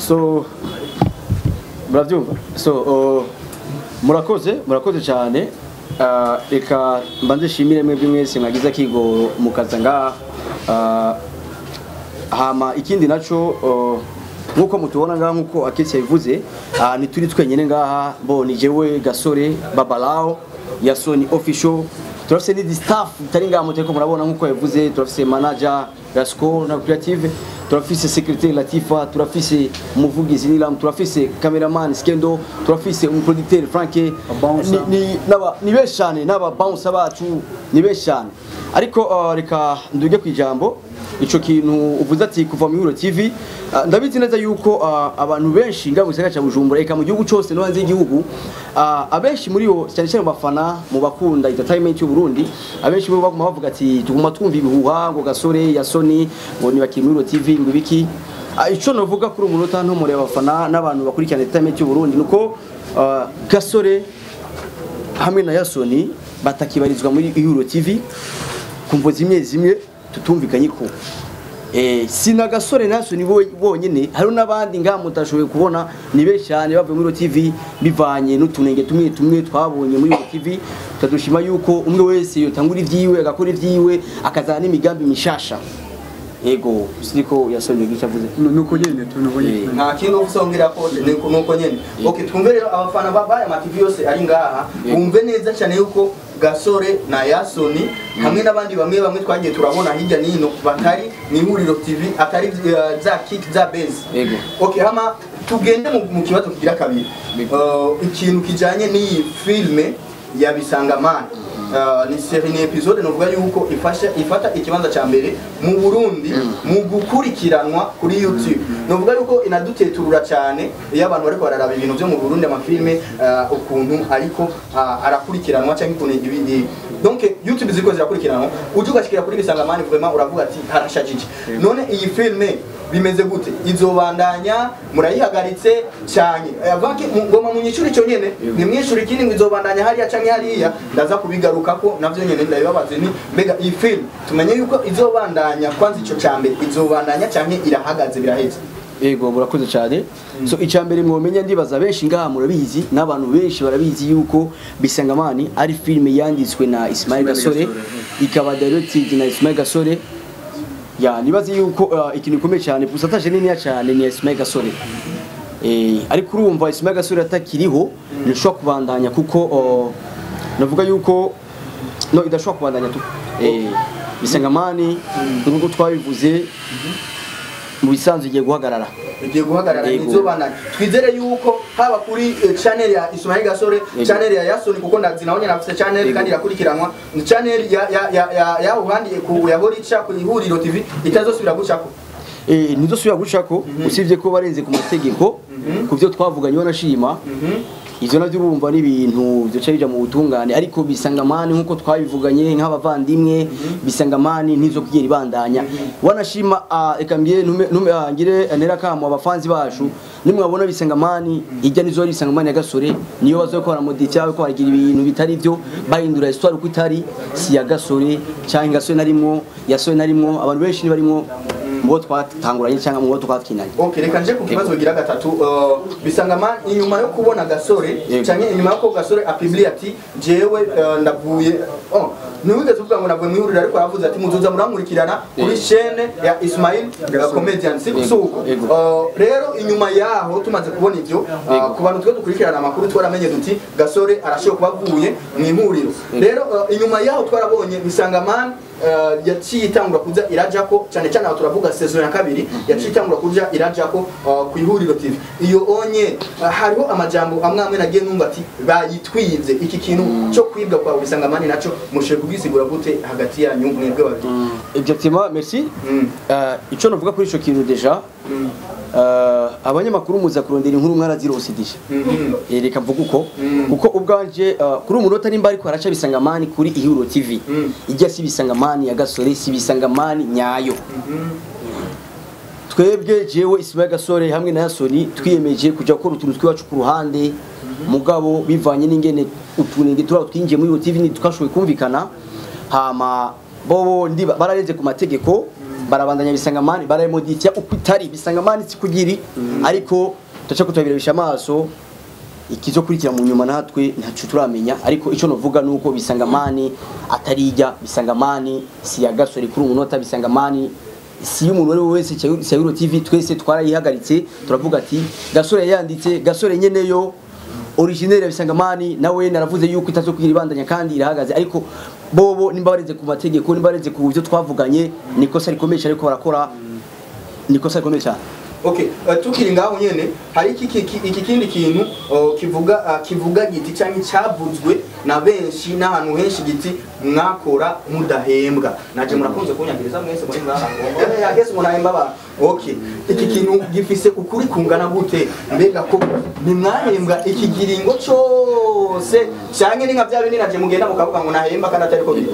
so murabyumva so uh, murakoze murakoze cyane Ah, reka mbanze nshimire mwebwe mwese mwagize akigoro mukaza ngaha Ah, hama ikindi naco uh, nkuko mutubona ngaha nkuko aketse yabivuze uh, ntituri twenyene ngaha bo ni jewe gasore babalao ya sony official turafise n'idi staff bitari ngaha mutariko murabona nkuko yabivuze turafise manager gasco na creative turafise secrétaire latifa turafise umuvugizi nilam turafise cameraman skendo turafise umuproducteur franke bouncer. ni, ni, naba, ni benshi cyane n'aba bouncer bacu ni benshi cyane ariko uh, reka nduge ku ijambo ico kintu uvuze ati kuva mu Hero TV uh, ndabizi neza yuko uh, abantu benshi ngaho mu gisagara ca Bujumbura eka mu gihugu cose no hanze y'igihugu uh, abenshi muri bo cyane cyane mu bafana mu bakunda entertainment y'u Burundi abenshi bo baguma bavuga ati tuguma twumva ibihuha ngo gasore ya Sony ngo ni bakiri muri Hero TV ngo ibiki Ah, ico novuga kuri umunota ntomore abafana n'abantu bakurikirana entertainment y'u Burundi nuko uh, gasore hamwe na Yasoni batakibarizwa muri Ihuro TV kumvo zimwe zimwe tutumvikanye ko eh sina gasore na Yasoni bo- bonyene hari n'abandi ngaha mutashoboye kubona ni benshi cyane bavuye muri Ihuro TV bivanye n'utunenge tumwe tumwe twabonye muri Ihuro TV tadushima yuko umwe wese yotangura ivyiwe agakora ivyiwe akazana n'imigambi mishasha ego siko Yasoni gica avuze nuko nyene tu nuko nyene nta kintu usongera ko nuko nuko nyene okay twumve rero abafana ba baya mativi yose ari ngaha Yego. bumve neza cyane yuko gasore na yasoni hamwe n'abandi bamwe bamwe twagiye turabona hirya n'ino batari mu ihuriro tv atari uh, za kick za base Yego. okay hama tugende mu, mu kibazo kigira kabiri Yego. uh, ikintu kijanye n'iyi filme ya bisangamana Uh, ni seri ni episode novuga yuko ifasha ifata ikibanza ca mbere mu Burundi mu gukurikiranwa kuri YouTube novuga yuko inaduteturura cyane iyo abantu bariko bararaba ibintu byo mu Burundi amafilme uh, ukuntu ariko uh, arakurikiranwa cyangwa ukuntu ibindi donc YouTube ziko zirakurikiranwa uje ugashikira kuri bisangamani vraiment uravuga ati harashajije none iyi filme bimeze gute izobandanya murayihagaritse cyane avanki ngoma munyishuri cyo nyene ni mwishuri ikindi ngo izobandanya hariya canke hariya ndaza kubigarukako navyo nyene ndabibabaze ni mbega iyi film tumenye yuko izobandanya kwanza ico cambe izobandanya canke irahagaze biraheze Ego murakoze cyane. So icambere mwomenya ndibaza benshi ngaha murabizi n'abantu benshi barabizi yuko Bisangamani ari filme yanditswe na Ismail Gasore ikaba directed na Ismail Gasore. Ya nibaze yuko uh, ikintu gikomeye cyane pourcentage nini cyane ni Ismail Gasore. Eh ariko urumva Ismail Gasore atakiriho nishobora kubandanya kuko uh, navuga yuko no idashobora kubandanya tu. Eh Bisangamani nk'uko twabivuze mu bisanzwe igiye guhagarara. igiye guhagarara Yego. izobandanya twizere yuko haba kuri eh, channel ya Ismail Gasore Yego. channel ya Yasoni kuko ndazi nawe nyarafise channel Yego. kandi irakurikiranwa ni channel ya ya ya ya, ya uhandi ku ya Horicha ku ihuriro TV itazosubira gucako Eh ntidusubira gucako usibye ko barenze ku mategeko ku byo twavuganye wanashima ivyo navyo urumva n'ibintu byoca bija mu butungane ariko bisangamani nkuko twabivuganye nk'abavandimwe bisangamani ntizo kugera ibandanya wanashima ah, eka mbye ntume ntume ah, ngire nera kamo abafanzi bacu nimwabona bisangamani ijya nizo ari bisangamani ya gasore niyo bazokora moditi yawe ko baragira ibintu bitari byo bahindura histoire uko itari si ya gasore cyangwa gasore narimwo yasore narimwo abantu benshi nibarimwo mubo twatanguranye cyangwa mubo twakinanye Okay, reka nje ku kibazo gira gatatu uh, bisangama inyuma yo kubona gasore Yego. canke inyuma yo ko gasore apibli ati jewe uh, ndavuye oh ntiwigeze uvuga ngo navuye mwihuriro ariko aravuze ati muzuza murankurikirana kuri Yego. chaîne ya Ismail uh, comedian si Yego. suko Yego. uh, rero inyuma yaho tumaze kubona ivyo uh, Yego. ku bantu twe dukurikirana amakuru twaramenye duti gasore arashobora kuba avuye mu ihuriro rero uh, inyuma yaho twarabonye bisangamana uh, yaciye itangura kuza irajako cyane cyane aho turavuga saison ya kabiri yaciye itangura kuja irajako uh, ku ihuriro TV iyo onye uh, hariho amajambo amwe amwe nagiye numva ati bayitwize iki kintu cyo kwibwa kwa bisangamani naco mushe kugisigura gute hagati yanyu mwebwe babiri Exactement, merci. Mm. Euh, ico novuga kuri ico kintu deja Mm. euh, abanyamakuru muza kurondera inkuru mwarazirose deja Mhm. Eh, reka mvuga uko Mm. kuko ubwanje uh, kuri umunota nimba ariko haraca bisangamani kuri ihuro tv Mm. ijya si bisangamani ya gasore si bisangamani nyayo Mhm. twebwe jewe Ismail Gasore hamwe na Yasoni twiyemeje kujya gukora utuntu twiwacu ku ruhande mugabo bivanye n'ingene utunenge turaba twinjiye muri iyo TV ntitwashoboye kumvikana hama bobo ndi bararenze ku mategeko barabandanya bisangamani barayimoditia uko itari bisangamani sikugiri ariko tuca kutubirabisha amaso ikizokurikira mu nyuma natwe ntacu turamenya ariko icyo novuga nuko bisangamani atarijya bisangamani si ya gasore kuri umunota bisangamani si y'umuntu uwo ari we wese cya Euro TV twese twarayihagaritse turavuga ati gasore yanditse gasore nyeneyo original ya bisangamani nawe naravuze yuko itazokugira ibandanya kandi irahagaze ariko bobo nimba bareze ku mategeko nimba bareze ku byo twavuganye nikosa rikomeye cyane ariko barakora nikosa rikomeye cyane Okay, uh, tukiri ngaho nyene hari iki iki iki kindi kintu uh, kivuga uh, kivuga giti cyangwa cyavuzwe na benshi n'ahantu henshi giti mwakora mudahembwa naje murakunze kunyagereza mwese muri ngaha eh yagese munahemba ba okay iki kintu gifise ukuri kungana gute mbega ko nimwahembwa iki giringo cyose cyangwa ni nka bya bindi naje mugenda mukavuga ngo nahemba kandi atari ko biri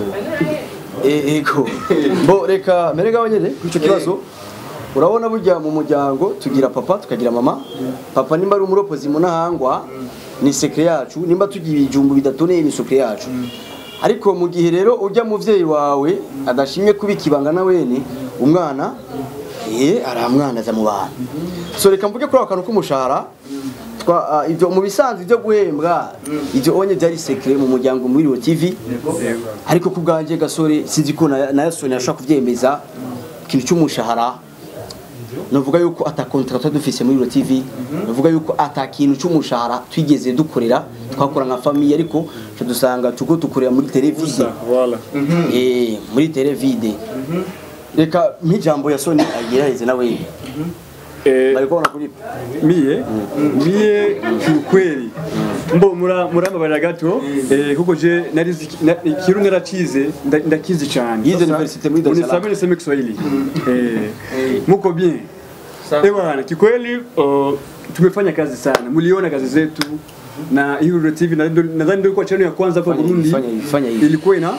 ego bo reka mere ngaho nyene kuri ico kibazo urabona burya mu muryango tugira papa tukagira mama papa nimba ari umuropozi munahangwa ni sekre yacu nimba tugira ibijumbu bidatoneye ni sekre yacu ariko mu gihe rero ujya muvyeyi wawe adashimye kubika ibanga na wene umwana eh aramwanaza mu bantu so reka mvuge kuri ako kantu k'umushahara twa ah, ibyo mu bisanzwe byo guhembwa ibyo onye byari secret mu muryango muri Rio TV ariko ku bwanjye gasore sinzi ko na na Yasoni ashaka kuvyemeza ikintu cy'umushahara navuga yuko ata contract twari dufise muri Rio TV navuga yuko ata kintu cy'umushahara twigeze dukorera twakora nka famille ariko cyo dusanga tuko dukorera muri televide Voilà. eh muri televide reka nk'ijambo Yasoni agerageze nawe Eh, bari kubona kuri mie mie kiukweli mbo mura murambabarira gato eh, kuko je narizi na- ikirundi naracize nda- ndakizi cyane Yize Sasa, universite muri Dar es Salaam. unisamehe niseme Kiswahili eh, muko bien eh bwana kikweli uh, tumefanya kazi sana mliona kazi zetu na Hero TV na- nadhani ndio ilikuwa channel ya kwanza hapa Fanya hivi, Burundi fanya hivi, fanya hivi. ilikuwa ina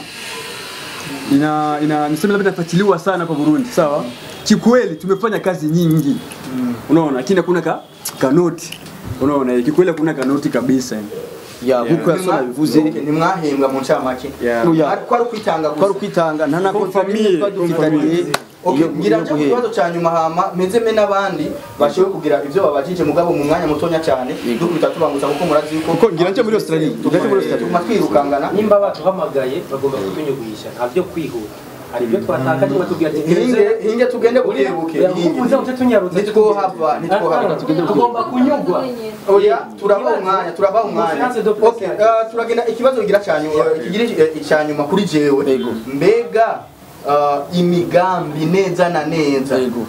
ina ina niseme labda inafuatiliwa sana hapa Burundi sawa kikweli tumefanya kazi nyingi unaona lakini hakuna ka kanoti unaona eh, kikweli hakuna kanoti kabisa ya nkuko Yasoni abivuze Okay, nimwahembwa mu ncamake Yeah. Oya. kwari ukwitanga kwari gusa ukwitanga nta na Comme contrat famille, n'imwe twari comme dufitaniye famille. Okay, iyo- ngira iyo nje ku guhera. kibazo ca nyuma hama mezeme n'abandi bashoboye kugira ivyo babajije mugabo mu mwanya mutonya cyane dukubita tubangutsa kuko murazi yuko Kuko ngira nje muri Australia, ngira nje muri Australia. tuguma twirukangana nimba batuhamagaye bagomba kutunyuguhisha nta byo kwihuta hari ibyo twatakaje batubwira ati hinge hinge tugende bukebuke uze muce tunyarutse nitwohava nitwohava tugomba kunyugwa oya turabaha umwanya turabaha umwanya Confiance de okay uh, turagenda ikibazo kigira cyanyuma kigira eh, icyanyuma kuri jewe Yego. mbega uh, imigambi neza na neza Yego.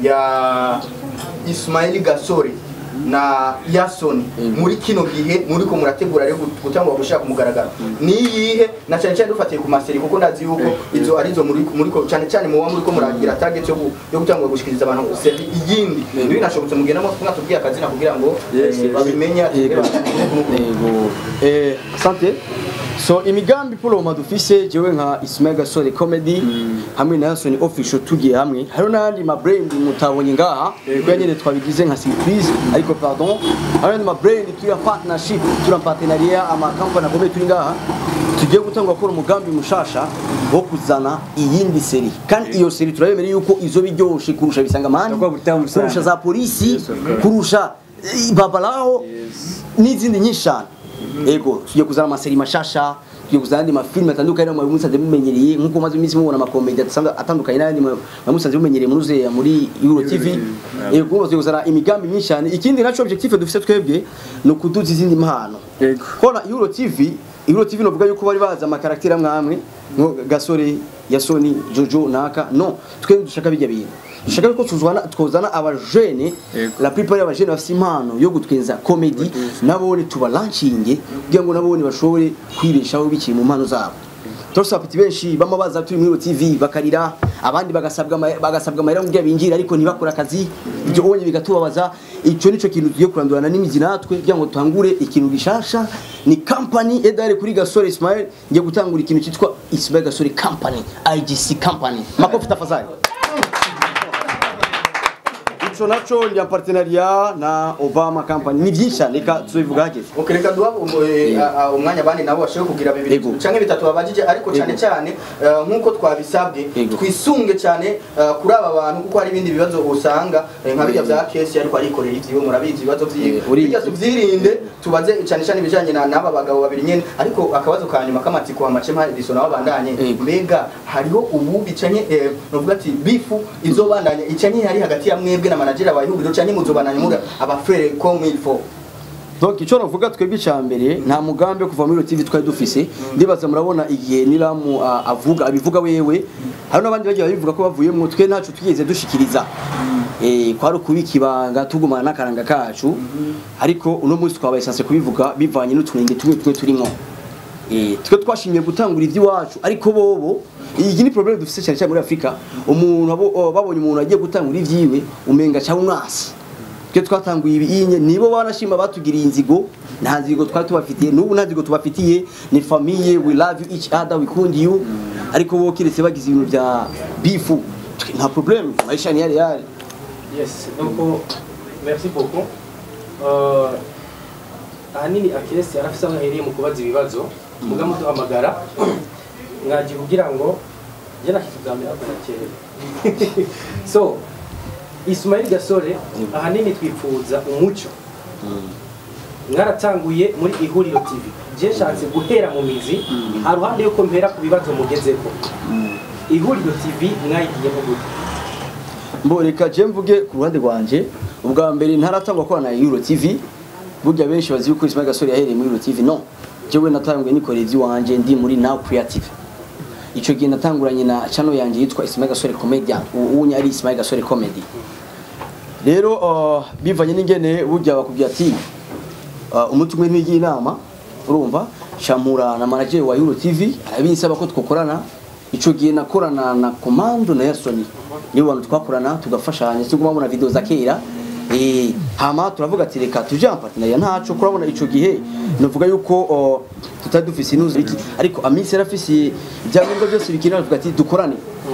ya Ismail Gasore na Yason Yego. muri kino gihe muri ko murategura rero gutangwa gushaka kumugaragaro ni yihe na cyane cyane dufatiye ku maseri kuko ndazi yuko izo arizo muri muri ko cyane cyane muwa muri ko muragira target yo gu- yo gutangwa gushikiriza abantu seri iyindi Yego. binashobotse mugenda mo mwatubwiye akazina kugira ngo Yes, eh, yes. babimenye Yego. Yego. Eh, asante so imigambi puloma dufise jewe nka Ismail Gasore comedy hamwe na Yasoni official tugiye hamwe hariho n'andi ma brand mutabonye ngaha kuko nyine twabigize nka surprise ariko pardon hariho n'andi ma brand turi en partnership turi en partenariat ama company akomeye turi ngaha tugiye gutanga gukora umugambi mushasha wo kuzana iyindi seri kandi iyo seri turabemera yuko izo biryoshe kurusha bisangamani Itakuwa butamu sana. kurusha za polisi Yes, of course. kurusha eh, babalaho n'izindi nyinshi cyane ego tugiye kuzana amaseri mashasha tugiye kuzana andi mafilime atandukanye mu musanze mumenyereye nkuko maze iminsi mubona amakomedi atandukanye atandukanye n'ayandi mu musanze mumenyereye muri uzeya muri Euro TV ego tugiye kuzana imigambi myinshi cyane ikindi naco objectif dufite twebwe ni ukuduza izindi mpano Yego. kona Euro TV Euro TV novuga yuko bari bazi amakarakiteri amwe amwe nko Gasore Yasoni Jojo Naka no twe dushaka bijya bintu dushaka yuko tuzwana twozana abajene Yego. la plupart y'abajene bafite impano yo gutwenza comedy nabone tubalanchinge kugira ngo nabone bashobore kwibeshaho bikiri mu mpano zabo Torso apeti benshi bama baza turi muri TV bakarira abandi bagasabwa ama- bagasabwa amahera kugira binjire ariko ntibakora akazi ibyo onye bigatubabaza ico nico kintu tugiye kurandurana n'imizi natwe kugira ngo tangure ikintu gishasha ni company edare kuri Gasore Ismail ngiye gutangura ikintu cyitwa Ismail Gasore Company IGC Company makofi tafadhali ico naco ndi partenariat na Obama Company ni byinshi cyane reka tubivuga hageze Okay, reka duha um- eh, a- a- umwanya abandi nabo bashobora kugira bibiri Yego. canke bitatu babajije ariko cyane Yego. cyane eh, nk'uko twabisabwe Yego. twisunge cyane eh, kuri aba bantu kuko hari ibindi bibazo usanga eh, nka birya bya kesi ariko arikorera ivyiwe murabizi ibibazo vyiwe Eh, uri- birya tuvyirinde tubaze cyane cyane ibijanye na n'aba bagabo babiri nyene ariko akabazo ka nyuma k'amatsiko amacema ediso nabo bandanye Yego. mbega hariho ububi canke eh, novuga ati bifu izobandanya icanye hari hagati ya mwebwe na manager wa ihuriro canke muzobandanya muri abafrere comme il faut donc icyo navuga twebwe icya mbere nta mugambi wo kuva muri TV twari dufise ndibaza murabona igihe niramu ah, avuga abivuga wewe hari n'abandi bagiye babivuga ko bavuyemo twe ntacu twigeze dushikiriza eh kwari ukubika ibanga tugumana n'akaranga kacu ariko uno munsi twabaye sanse kubivuga bivanye n'utunenge tumwe tumwe turimo eh twe twashimiye gutangura iby'iwacu ariko bobo iyi ni problem dufise cyane cyane muri Afrika umuntu abo- oh, babonye umuntu agiye gutangura ivyiwe umenga cyangwa umwasi twe twatanguye ibinye nibo banashima batugiriye inzigo nta nzigo twari tubafitiye n'ubu nta nzigo tubafitiye ni famille we love you each other we kund you ariko bo kiretse bagize ibintu bya bifu twe nta problem maisha ni yale yale Yes, donc euh, merci beaucoup. Euh, ahanini akiresi yarafise aho ahereye mu kubaza ibibazo muga muduhamagara mwaje kugira ngo je nakitugambira ko kera so Ismail Gasore ahanini twipfuza umuco mwaratanguye muri ihuriro TV je nshatse guhera mu mizi haruhande yuko mpera ku bibazo mugezeko ihuriro TV mwayigiyemo gute mbo reka je mvuge ku ruhande rwanje ubwa mbere ntaratangwa ko na Euro TV burya benshi bazi yuko Ismail Gasore yahereye muri Euro TV no jewe natanguye nikoreye ivy'iwanje ndi muri Now Creative ico gihe natanguranye na channel yanje yitwa Ismail Gasore Comedian ubu ari Ismail Gasore Comedy rero uh, bivanye n'ingene burya bakubwira ati uh, umuti umwe ntigiye inama urumva shamura na manager wa Euro TV arabinsaba ko twokorana ico gihe nakorana na Commando na Yasoni nibo bantu twakorana tugafashanya tuguma mubona video za kera eh hama turavuga ati reka tuje en partenariat ntaco kurabona ico gihe novuga yuko uh, tutari dufise inuzi iki ariko amisi yarafise ibyangombwa byose bikina avuga ati dukorane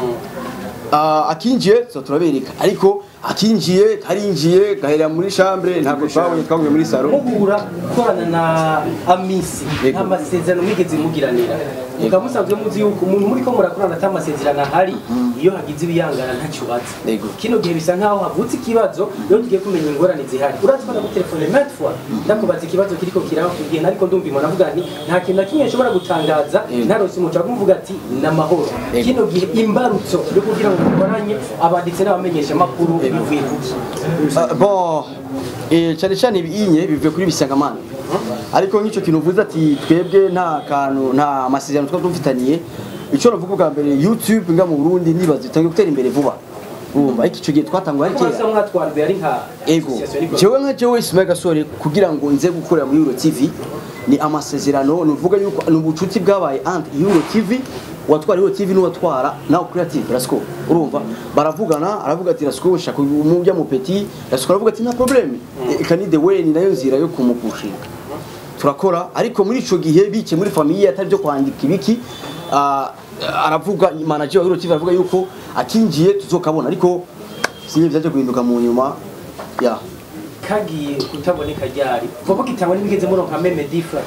Ah, akinjiye so turabereka ariko akinjiye karinjiye gahera muri chambre ntabwo twabonye twabonye muri salo muhura gukorana na amisi Yego. nta masezerano mwigeze mugiranira mukaba musanzwe muzi yuko umuntu muri ko murakorana ata masezerano ahari iyo hagize ibiyangana ntacyo ubaza Yego. kino gihe bisa nkaho havutse ikibazo iyo tugiye kumenya ingorane zihari urazi ko nagutelefone maintes fois ndakubaza ikibazo kiriko kiraba igihe nariko ndumva umuntu avuga nti nta kintu na kimwe nshobora gutangaza Yego. ntarose umuco kumvuga ati ni amahoro Yego. kino gihe imbarutso yo kugira ngo dukoranye abanditsi n'abamenyesha amakuru bivuye kuki Ah, bon eh cyane cyane ibinye bivuye kuri bisangamana ariko nk'icyo kintu uvuze ati twebwe nta kantu nta masezerano twari dufitaniye icyo navuga bwa mbere YouTube nga mu Burundi nibaza itangiye gutera imbere vuba urumva ariko icyo gihe twatanguye ari mwasa kera mwatwarwe ari nka ego association ariko- jewe nka jewe Ismail Gasore kugira ngo nze gukorera muri Euro TV ni amasezerano nuvuga yuko ni ubucuti bwabaye entre Euro TV watwara Euro TV n'uwatwara nawe creative Rasco urumva baravugana aravuga ati Rasco shaka umujya mu petit Rasco aravuga ati nta problem eka ni the way ni nayo nzira yo kumupushinga turakora ariko muri ico gihe bice muri famille atari byo kwandika ibiki ah, aravuga manager wa Euro TV aravuga yuko akinjiye tuzokabona ariko sinye byaje guhinduka mu nyuma ya kagiye kutaboneka ryari kuko kitangwa n'ibigeze muronka meme differ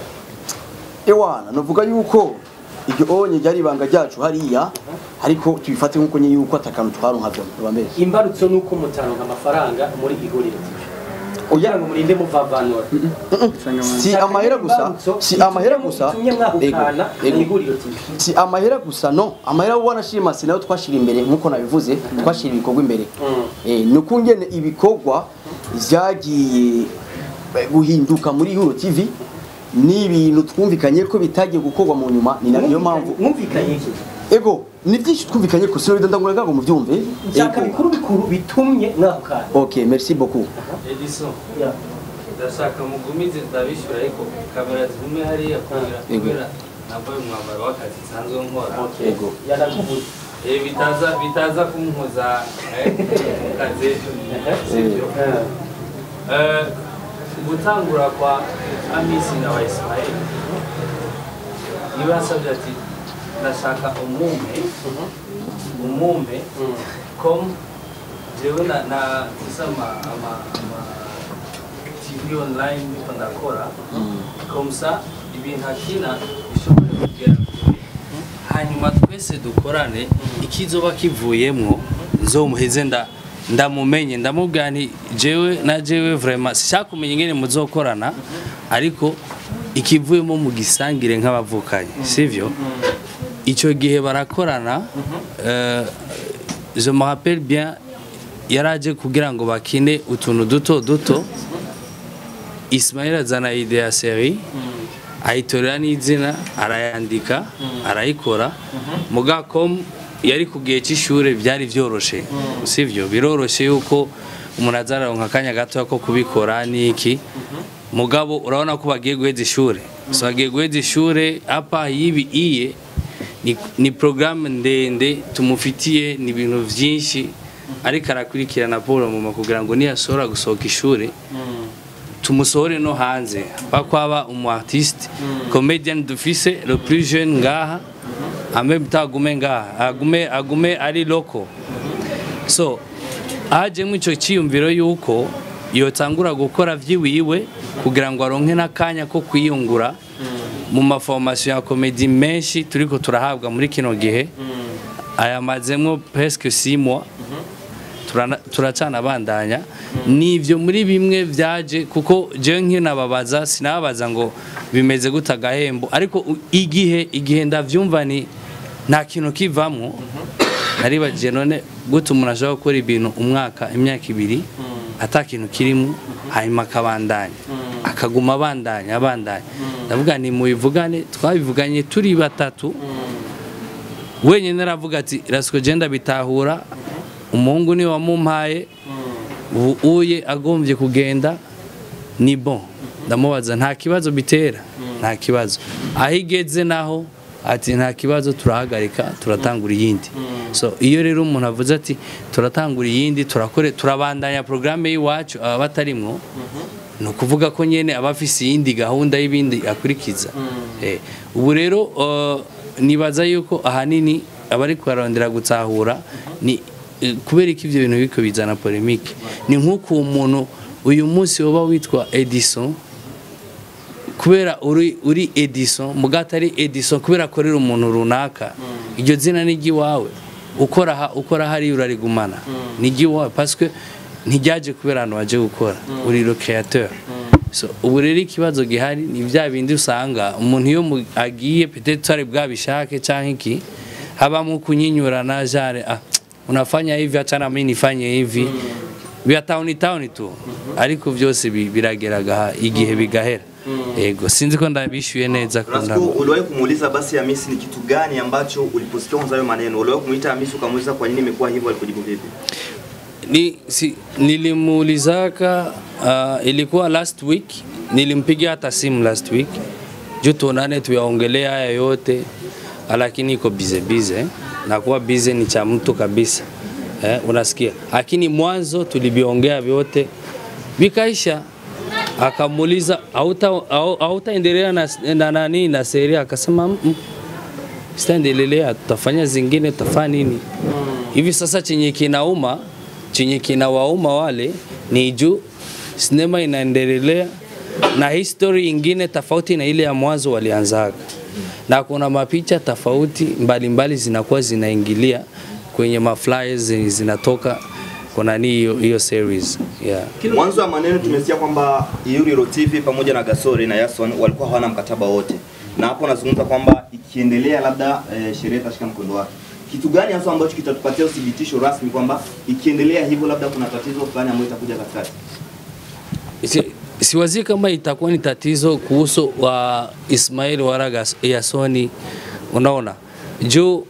ewana novuga yuko iryo onye ryari ibanga ryacu hariya ariko tubifate nk'uko nye yuko atakantu twaronka vyo bambere imbarutso nuko mutaronka amafaranga muri ihuriro kugira ngo murinde muvavanura si amahera gusa si amahera gusa tumye mwahukana Ego, ego. ihuriro TV si amahera gusa no amahera wanashima si nayo twashira imbere nk'uko nabivuze twashira ibikorwa imbere eh ni uko ngene ibikorwa vyagiye eh, guhinduka muri Euro TV ni ibintu twumvikanye ko bitagiye gukorwa mu nyuma ni na- niyo mpamvu mwumvikanye iki ego ni byinshi twumvikanye ko sinori ndangura ngo mubyumve byaka Ego. bikuru bikuru bitumye mwahukana ok merci beaucoup Edison Ya. ndashaka mugumize ndabishyura ariko kamera zigume hariya kubera Yego. kubera nambaye umwambaro w'akazi nsanzwe nkora Okay. Ego. yarakuvuze Eh, bitaza bitaza kumpuza eh, mu kazi sibyo Eh. Eh, gutangura kwa amisi na wa ismail niba yasabye ati ndashaka umumpe umumpe com jewe na na sasa ama ama ama TV online niko ndakora komsa ibintu akina bishobora kugera kure hanyuma twese dukorane ikizoba kivuyemwo nzomuheze nda ndamumenye ndamubwira nti jewe na jewe vraiment sishakumenya ingene muzokorana ariko ikivuyemo mu gisangire nk'abavukanye sivyo icyo gihe barakorana euh, je me rappelle bien yaraje kugira ngo bakine utuntu duto duto Ismail azana ide ya seri ayitorera n'izina arayandika arayikora muga com yari ku gihe cy'ishure byari byoroshe sivyo biroroshe yuko umuntu azaronka akanya gato ko kubikora n'iki mugabo urabona ko bagiye guheza ishure so bagiye guheza ishure apa yibi iye ni, ni programme ndende tumufitiye ni ibintu vyinshi ariko arakurikirana Paul mama kugira ngo niyashobora gusohoka ishure tumusohore no hanze bakwaba umu artiste comedian dufise le plus jeune ngaha ame mtagume ngaha agume agume ari loko so hajemo ico ciyumviro yuko yotangura gukora vyiwiwe kugira ngo aronke n'akanya ko kwiyungura mu maformation ya komedi menshi turiko turahabwa muri kino gihe ayamazemwo presque 6 mois turana- turacanabandanya nivyo muri bimwe vyaje kuko jewe nkinababaza sinababaza ngo bimeze gute agahembo ariko u- igihe igihe ndavyumva ni nta kintu kivamwo naribajije none gute umuntu ashobora gukora ibintu umwaka imyaka ibiri ata kintu kirimo hanyuma akabandanya akaguma abandanya abandanya ndavuga ni mubivugane twabivuganye turi batatu wenyine aravuga ati rasiko genda bitahura umuhungu niwe wamumpaye ubu uye agombye kugenda ni bon ndamubaza nta kibazo bitera nta kibazo aho igeze naho ati nta kibazo turahagarika turatangura iyindi so iyo rero umuntu avuze ati turatangura iyindi turakore turabandanya porogaramu y'iwacu aba batarimwo ni ukuvuga ko nyine aba afise iyindi gahunda y'ibindi akurikiza Eh, ubu rero uh, nibaza yuko ahanini abari kubarondera gutahura ni eh, kubera ko ibyo bintu biriko bizana polemike ni nk'uko uwo muntu uyu munsi woba witwa Edison kubera uri uri Edison muga atari Edison kubera akorera umuntu runaka iryo zina ni iry'iwawe ukora ha- ukora hariya urarigumana ni iry'iwawe parce que ntiryaje kubera ahantu waje gukora uri le créateur so ubu rero ikibazo gihari ni bya bindi usanga umuntu iyo mu- agiye peut-être twari bwabishake canke iki habamo kunyinyurana jare ah unafanya hivi acha na mimi nifanye hivi vya town town tu ariko byose bi- birageraga igihe bigahera yego sinzi ko ndabishyuye neza ko Rasco, ndabo uliwahi kumuuliza basi Hamisi ni kitu gani ambacho uliposikia kwanza hayo maneno? Uliwahi kumuita Hamisi ukamuuliza kwa nini imekuwa hivyo, alikujibu vipi? ni, si, nilimuulizaka uh, ilikuwa last week nilimpigia hata simu last week juu tuonane tuyaongelea haya yote lakini iko bize bize nakuwa bize ni cha mtu kabisa eh, unasikia lakini mwanzo tuliviongea vyote vikaisha akamuuliza "Hauta- hau- hautaendelea na, na nani na seri akasema "Mm, mm, sitaendelea tutafanya zingine tutafanya nini hivi sasa chenye kinauma chenye kinawauma wale ni juu sinema inaendelea na history ingine tofauti na ile ya mwanzo walianzaga na kuna mapicha tofauti mbalimbali zinakuwa zinaingilia kwenye maflyers zenye zinatoka kuna nini hiyo hiyo series yeah. Mwanzo wa maneno tumesikia kwamba Yuriro TV pamoja na Gasore na Yason walikuwa hawana mkataba wote, na hapo nazungumza kwamba ikiendelea labda eh, sheria itashika mkondo wake. Kitu gani hasa ambacho kitatupatia uthibitisho rasmi kwamba ikiendelea hivyo labda kuna tatizo fulani ambayo itakuja katikati? Si- siwazii kama itakuwa ni tatizo kuhusu wa Ismail Waraga Yasoni, unaona juu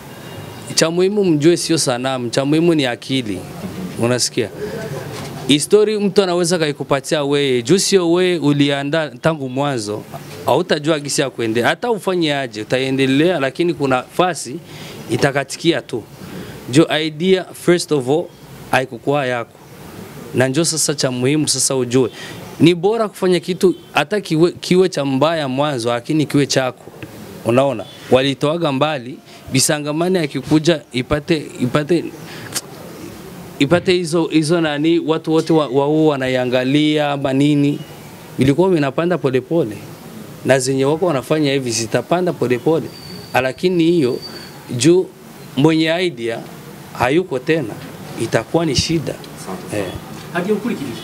cha muhimu mjue sio sanamu, cha muhimu ni akili, unasikia histori mtu anaweza kaikupatia wewe juu sio wewe uliandaa tangu mwanzo, hautajua gisi ya kuendelea. Hata ufanye aje, utaendelea, lakini kuna fasi itakatikia tu. Jo idea first of all haikukuwa yako na njo sasa cha muhimu sasa ujue ni bora kufanya kitu hata kiwe, kiwe cha mbaya mwanzo lakini kiwe chako unaona walitoaga mbali bisangamani akikuja ipate ipate ipate hizo hizo nani watu wote wa, wao wanaiangalia ama nini, vilikuwa vinapanda polepole na zenye wako wanafanya hivi zitapanda polepole, lakini hiyo juu mwenye idea hayuko tena, itakuwa ni shida eh. hagiye gukurikiriza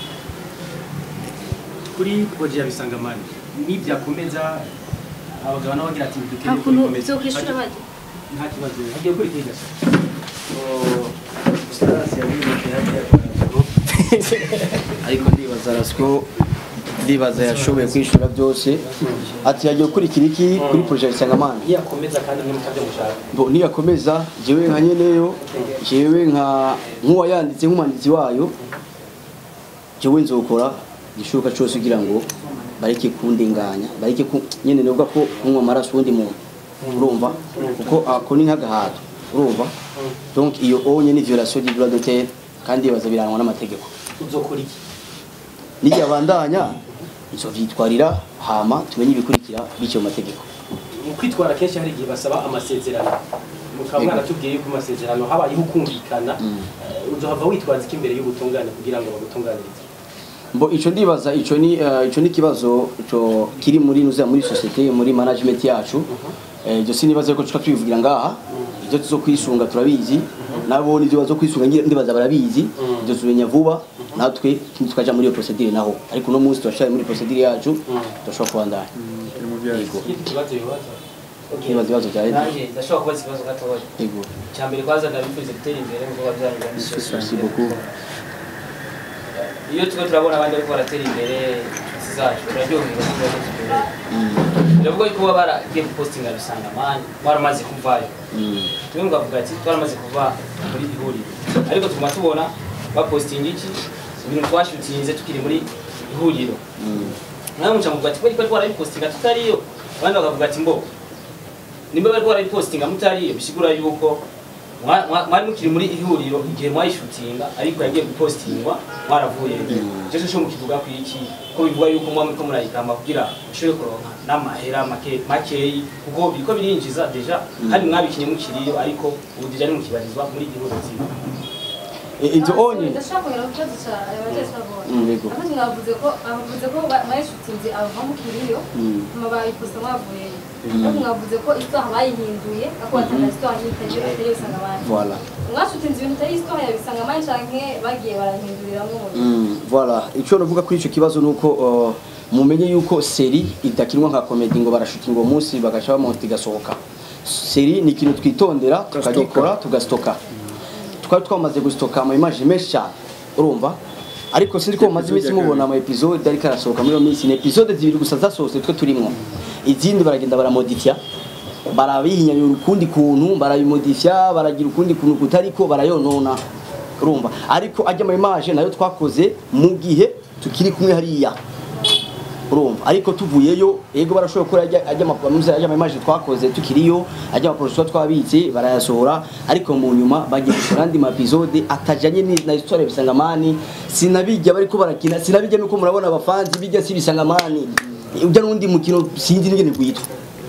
kuri projet ya bisangamani nibyakomeza abagabo nabo bagira ati nta dukeneye kuntu kubikomeza byokwishura bajya nta kibazo hagiye gukurikiriza Ustazi yabibuke hagiye ariko ndibaza rasiko ndibaza yashoboye kwishura byose ati yagiye gukurikira iki kuri projet Isangamana yakomeza kandi mwe mutavyo mushaka Bo, niyakomeza jewe nka nyeneyo jewe nka nk'uwayanditse nk'umwanditsi wayo jewe nzokora igishoboka cyose kugira ngo bareke kundenganya bareke ku nyene novuga ko kunywa amaraso uwundi muntu urumva kuko ako ni nk'agahato urumva donc iyo onye ni violation du droit d'auteur kandi baza biranwa n'amategeko uzokora iki niyabandanya nzovyitwarira hama tumenye ibikurikira bityo mu mategeko mu kwitwara kenshi hari igihe basaba amasezerano mukaba mwaratubwiye yuko amasezerano habayeho kumvikana eh, uzohava witwaza iki imbere y'ubutungane kugira ngo bagutunganirize Mbo ico ndibaza ico ni uh, ico ni kibazo ico kiri muri nuza muri societe muri management yacu eh jo sinibaza ko tuka tubivugira ngaha ibyo tuzo kwisunga turabizi nabo nivyo bazo kwisunga ngira- ndibaza barabizi ibyo tubenya vuba natwe tukaja muri iyo procedure naho ariko no munsi turashaka muri procedure yacu turashobora kubandanya yego ikindi kibazo bibaza nibaza ibibazo bya Edi nanjye ndashobora kubaza ikibazo gatoya yego icya mbere kwanza ndabifuriza gutera imbere nk'uko babyanyu merci beaucoup iyo turiko turabona abandi bariko baratera imbere inshuti zacu turaryoherwa n'ibibazo tubereye biravuga yuko baba baragiye gupostinga bisanga mani waramaze kuvayo tumwe mukavuga ati twaramaze kuva muri ihuriro ariko tuguma tubona bapostinga iki ibintu twashutinze tukiri muri ihuriro nawe muca muvuga ati kweli kwari twarabipostinga tutariyo abandi bakavuga ati mbo nimba bari twarabipostinga mutariyo bisigura yuko mwa- mwa- mwari mukiri muri ihuriro igihe mwayishutinga ariko yagiye gupostingwa mwaravuye icyo cyo mukivuga ku iki ko bivuga yuko muba muriko murayikamba kugira mushobore kuronka n'amahera make makeyi kuko biriko birinjiza deja kandi mwabikinye mukiriyo ariko ubu deja nimukibarizwa muri ihuriro zimwe ibyo onye ndashaka kongera ku kibazo cya abajeje babonye Mm, yego. abaje bavuze ko bavuze ko bayishutinze ava mu kiriyo Mm. hama bayiposta mwavuyeyo ariko mwavuze ko isitwara bayihinduye ako batanga isitwara y'itari atari bisanga abandi voilà mwashutinze ibintu bitari isitwara ya bisanga abandi canke bagiye barahinduriramwo mu bintu Mm, voilà icyo navuga kuri icyo kibazo ni uko uh, mumenye yuko seri idakinwa nka komedi ngo barashutinga uwo munsi bagaca bamonta igasohoka seri ni ikintu twitondera tukagikora tugasitoka twari twamaze gusitoka ama image menshi cyane urumva ariko sinzi ko mumaze iminsi mubona ama episode ariko arasohoka muri iyo minsi ni episode zibiri gusa zasohotse twe turimwo izindi baragenda baramodifya barabihinyanyura ukundi kuntu barabimodifya baragira ukundi kuntu kutariko barayonona urumva ariko ajya mu image nayo twakoze mu gihe tukiri kumwe hariya urumva ariko tuvuyeyo yego barashobora gukora ajya ajya amapamuze ajya mu image twakoze tukiriyo ajya amaproduction twabitse barayasohora ariko mu nyuma bagiye gukora andi ma episode atajanye ni- na histoire bisangamani sinabijya bariko barakina sinabijya nuko murabona abafanzi bijya si bisangamani ujya n'undi mukino sinzi n'ingene gwitwa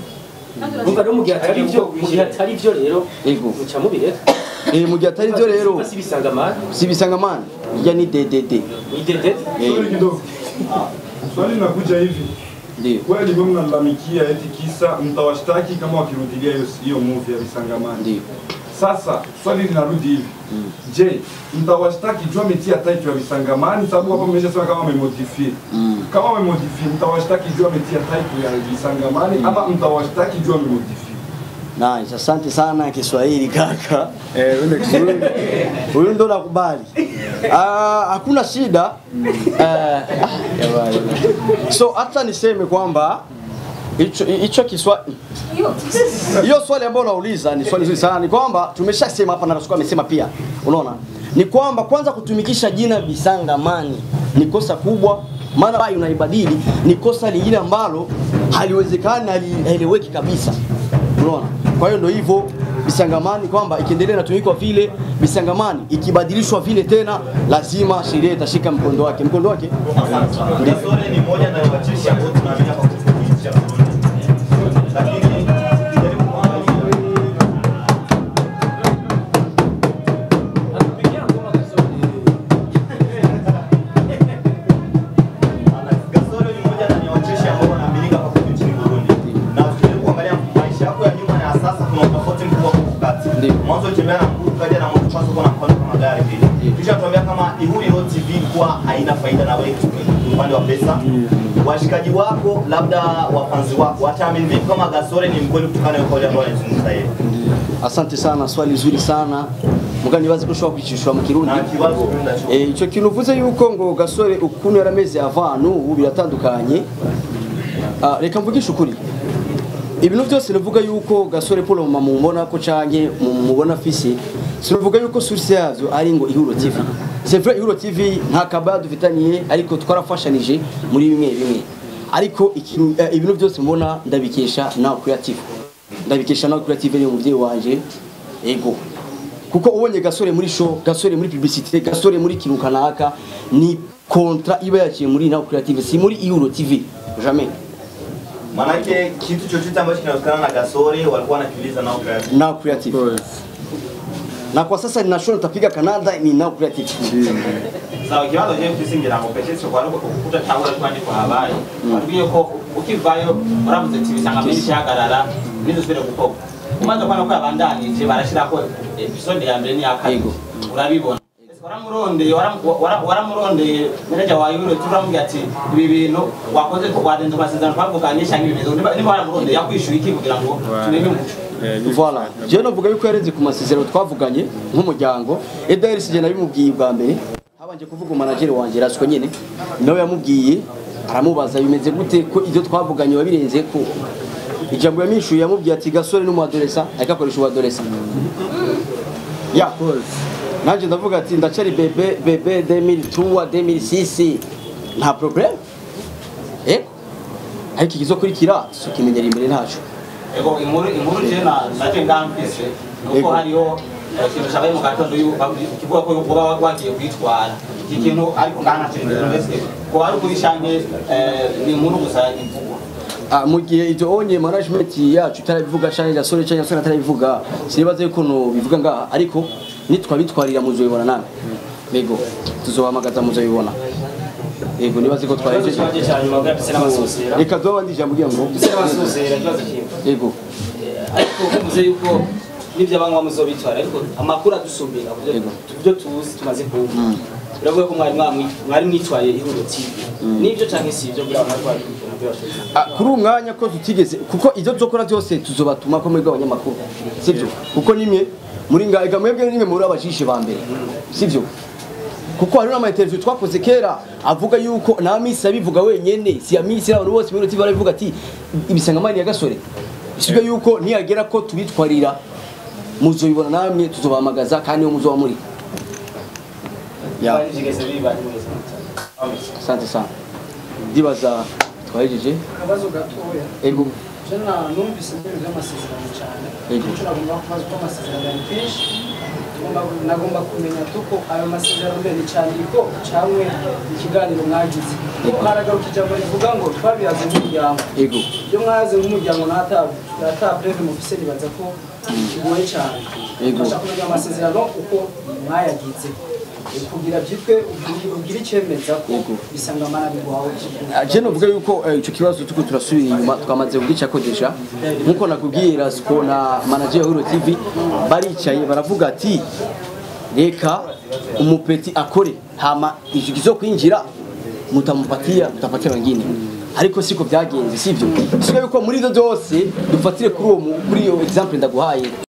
umva rero mu gihe atari byo mu gihe atari byo rero Yego. muca mubireka eh mu gihe atari byo rero si bisanga amani si bisangamani ijya ni DDD idede Swali kidogo. Swali linakuja hivi. ndio Kweli mimi mnalalamikia eti kisa mtawashtaki kama wakirudilia hiyo hiyo movie ya Bisangamani. ndio Sasa swali linarudi hivi. Je, mtawashtaki juu ametia title ya Bisangamani sababu hapo mmeshasema kama wamemodify. Kama wamemodify mtawashtaki juu ametia title ya Bisangamani ama mtawashtaki juu amemodify. Nice, asante sana Kiswahili kaka. Eh, wende Kiswahili. Huyu ndo nakubali. Ah, hakuna shida. Eh, jamani. so hata niseme kwamba hicho hicho Kiswahili hiyo hiyo swali ambayo unauliza ni swali zuri sana. Ni kwamba tumeshasema hapa na Rasuku amesema pia. Unaona? Ni kwamba kwanza kutumikisha jina Bisangamani ni kosa kubwa, maana bai unaibadili ni kosa lingine ambalo haliwezekani, halieleweki kabisa. Unaona? Kwa hiyo ndio hivyo Bisangamani kwamba ikiendelea inatumikwa vile Bisangamani ikibadilishwa vile tena, lazima sheria itashika mkondo wake. Mkondo wake Kasore ni moja na wacheshi ambao tunaamini hapa kufikisha Burundi. Lakini tukijaribu kuangalia Ndio. mwanzo ulitembea na mguu ukaja na moto kwanza uko na mkono kama gari vile kisha tuambia kama Ihuriro TV kwa haina faida na wewe upande wa pesa washikaji wako labda wafanzi wako wataamini vipi kama Gasore ni mkweli kutokana na kauli ambayo anazungumza yeye asante sana swali zuri sana muga nibaze ko ushobora kwicishwa mu kirundi na kibazo ndacho Eh, ico kintu uvuze yuko ngo gasore ukuntu yarameze avanu ubu biratandukanye Ah, reka mvugishe ukuri ibintu byose navuga yuko gasore paul mama mumubona ko canke mumubona fisi sinavuga yuko source yavyo ari ngo ihuro tv c'est vrai ihuro tv nta kabaya dufitaniye ariko twarafashanije muri bimwe bimwe ariko ikintu eh, ibintu byose mubona ndabikesha nawe creative ndabikesha nawe creative ni umuvyeyi wanje ego kuko ubonye gasore muri show gasore muri publicité gasore muri kintu kanaka ni kontra iba yaciye muri nawe creative si muri ihuro tv jamais Manake kitu chochote ambacho kinahusiana na Gasore walikuwa wanakiuliza nao creative. now creative na kwa sasa ninashona nitapiga Canada ni now creative sawa ikibazo je tusingira ngo peke cyo kwari ukuta tangura twandi kwa habari watubwiye ko ukivayo uravuze ati bisanga muri cyagarara nizosubire gukorwa umaze kubona ko yabandanije barashira ko episode ya mbere ni ya kabiri Yego. urabibona Ese waramurondeye waram- wara- waramurondeye meneja wa Euro turamubwira ati ibi bintu wakoze ko wadenze amasezerano twavuganye cyangwa ibi bintu niba niba waramurondeye yakwishyuye iki kugira ngo tumenye umuco voilà je novuga yuko yarenze ku masezerano twavuganye nk'umuryango Eder sije nabimubwiye bwa mbere habanje kuvuga manager wanje rasiko nyene nawe yamubwiye aramubaza bimeze gute ko ibyo twavuganye wabirenze ko ijambo yamishuye yamubwiye ati gasore n'umuadolesa ariko akoresha ubuadolesa ya nanje ndavuga ati ndacari bebe bebe 2003 2006 nta problem eh ariko ikizokurikira so kimenyera imbere ntaco ego inkuru inkuru je na naje ngamfise nuko Ego. hariho eh, ikintu cabaye mu gatondo yu- bavuze- kivuga ko uba wagiye kwitwara iki kintu ariko nganatekereza mbese ko ari ukuri canke eh, ni inkuru gusa ivugwa Ah, mu gihe ibyo onye management yacu itarabivuga cyane gasore cyane gasore atarabivuga sinibaza yuko no bivuga ngaha ariko nitwabitwarira muzobibona namwe yego tuzohamagaza muzobibona yego nibaze ko ikibazo twahejeje cyanjye cya nyuma bwa pese n'amasosera reka duha abandi ijambo kugira ngo pese n'amasosera ikibazo kimwe yego ariko muze yuko n'ibyo abanywa muzobitwara ariko amakuru adusumbira ku byo- Yego. ku byo tuzi tumaze kumva biravuga ko mwari mwamwi- mwari mwitwaye ihuriro TV n'ibyo cyangwa si ibyo bwa mwari mwari umupira wa shoti Ah, kuri uwo mwanya ko tutigeze kuko ibyo tuzokora byose tuzobatuma ko mwebwe abanyamakuru sibyo kuko nimwe muri ngaga mwebwe nimwe muri abajishe ba mbere sibyo kuko hari n'ama interview twakoze kera avuga yuko na misi abivuga wenyene si ya misi abantu bose muri TV barabivuga ati ibisangamani ya gasore sibyo yuko niyagera ko tubitwarira muzobibona namwe tuzobahamagaza kandi niyo muzoba muri ya bigeze biba neza asante sana ndibaza twahejeje akabazo gatoya ego jana numvise ibintu by'amasezerano cyane Yego. icyo nagomba kubaza uko amasezerano ari kenshi Ngomba- nagomba kumenya tuko ayo masezerano mbere ni cyandiko cyangwa ikiganiro mwagize kuko haragaruka ijambo rivuga ngo twabihaze nk'umuryango ego iyo mwaze nk'umuryango ntata preve mufise nibaza ko bigoye cyane Yego. Mbasha kumenya amasezerano uko mwayagize Eh, kugira byitwe ugire- ugire icyemeza ko Yego. bisangamana biguhawe je novuga yuko eh, ico kibazo tuko turasubira inyuma twamaze kugica kodesha nkuko nakubwiye Rasco na manager wa Hero TV baricaye baravuga ati reka umupeti akore hama icyo kizo kwinjira mutamupatia mutapatia wengine ariko siko byagenze sivyo siko yuko muri ivyo byose dufatire kuri uwo mu- kuri iyo example ndaguhaye